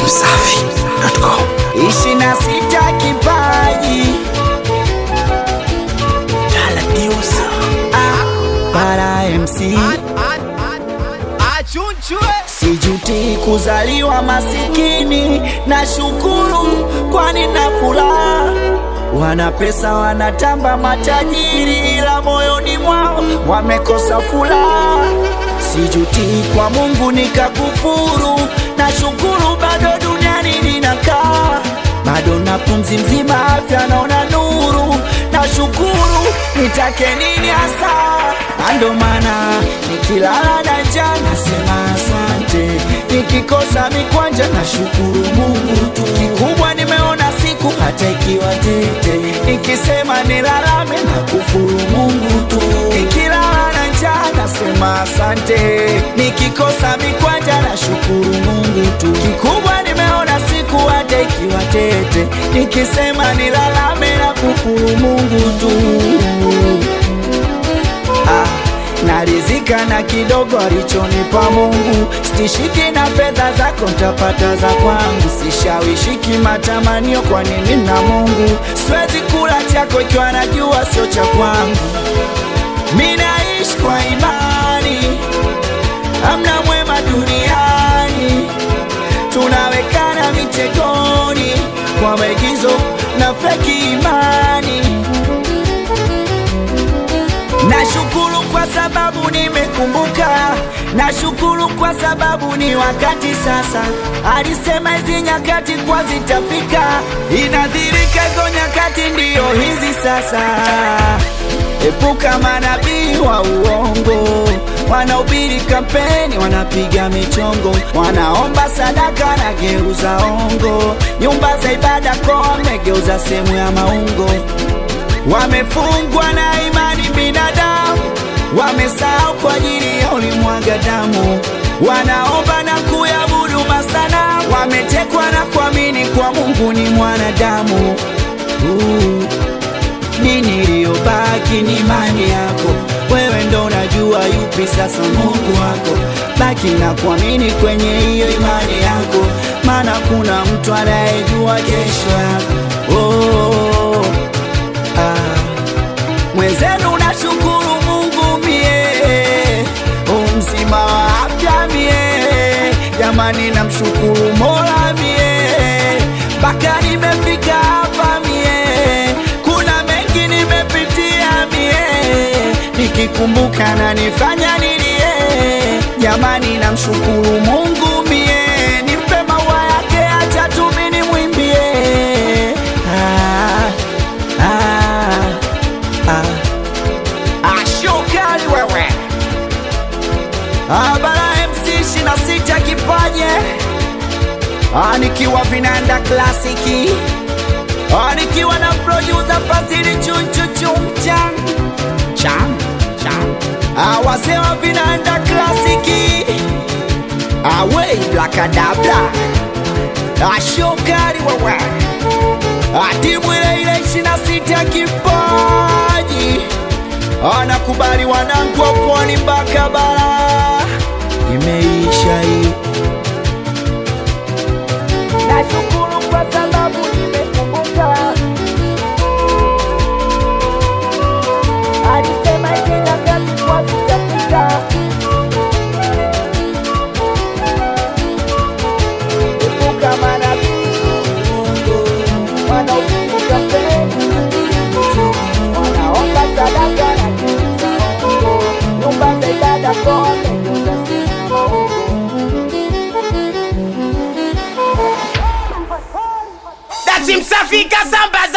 Dachimsafi.com ishi na sita kipaji Ah, para MC sijuti kuzaliwa masikini na shukuru kwani na furaha wana pesa wanatamba matajiri ila moyoni mwao wamekosa furaha sijuti kwa mungu nikakufuru na shukuru bado duniani ninakaa bado na pumzi mzima afya naona nuru na shukuru nitake nini hasa ando maana nikilala na njaa nasema asante nikikosa mikwanja na shukuru mungu tu kikubwa nimeona siku hata ikiwa tete nikisema nilalame na kufuru mungu tu nikilala na njaa nasema asante nikikosa mikwanja na shukuru mungu tu kikubwa nimeona siku hata ikiwa tete nikisema nilalame na kufuru mungu tu ah, narizika na kidogo alichonipa Mungu, stishiki na fedha zako ntapata za kwangu, sishawishiki matamanio, kwa nini na Mungu siwezi kula chako ikiwa najua sio cha kwangu. Mi naishi kwa imani, amna mwema duniani, tunawekana mitegoni kwa maigizo na feki imani. Nashukuru kwa sababu nimekumbuka, nashukuru kwa sababu ni wakati sasa. Alisema hizi nyakati kwa zitafika, inadhirika hizo nyakati ndiyo hizi sasa. Epuka manabii wa uongo, wanaubiri kampeni, wanapiga michongo, wanaomba sadaka na geuza ongo, nyumba za ibada kwa wamegeuza sehemu ya maungo wamefungwa na imani binadamu, wamesahau kwa ajili ya ulimwaga damu, wanaomba na kuyabudu masana, wametekwa na kuamini kwa Mungu ni mwanadamu. Uh, nini iliyobaki ni imani yako, wewe ndo unajua yupi sasa Mungu wako. Baki na kuamini kwenye hiyo imani yako, maana kuna mtu anayejua kesho yako. Oh, ah. Mwenzenu nashukuru Mungu mie, u mzima wa afya mie, jamani namshukuru Mola mie, mpaka nimefika hapa mie, kuna mengi nimepitia mie, nikikumbuka na nifanya nilie, jamani namshukuru Mungu mie, nimpe maua yake, acha tu mimi nimwimbie ah, ah, ah. Ashokali wewe Abara MC 26 kipaje Ah, nikiwa vinanda klasiki Ah, nikiwa na producer Fazili chunchuchumchan chan chan Ah, wazee wa vinanda klasiki Ah, wey blakadabla Ashokali wewe Ah, timu ile ile 26 kipaji anakubali wanangu wa pwani mpaka bara imeisha hii nashukuru kwa sababu nimekumbuka alisema hizi nyakati kwa zitafika epuka manabii wanaopiga kampeni wanaomba sadaka na kuuza uongo, nyumba za ibada kote geuza sehemu ya maungo. Dachimsafi kasamba